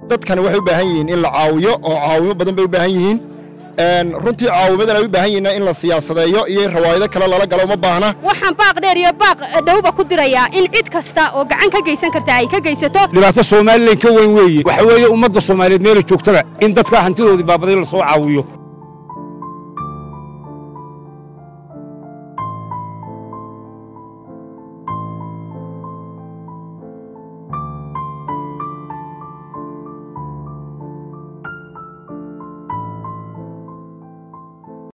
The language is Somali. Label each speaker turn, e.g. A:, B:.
A: dadkani waxay u baahan yihiin in la caawiyo oo caawimo badan bay u baahan yihiin runtii caawimadan ay u baahan yihiin in la siyaasadeeyo iyo in rawaayado kale lala galo uma baahna
B: waxaan baaq dheer iyo baaq dhowba ku dirayaa in cid kasta oo gacan ka geysan karta ay ka geysato
C: dhibaato somalilan ka weyn weeye waxa weeye ummadda soomaaliyeed meela joogtaba in dadka hantidoodii baabaday la soo caawiyo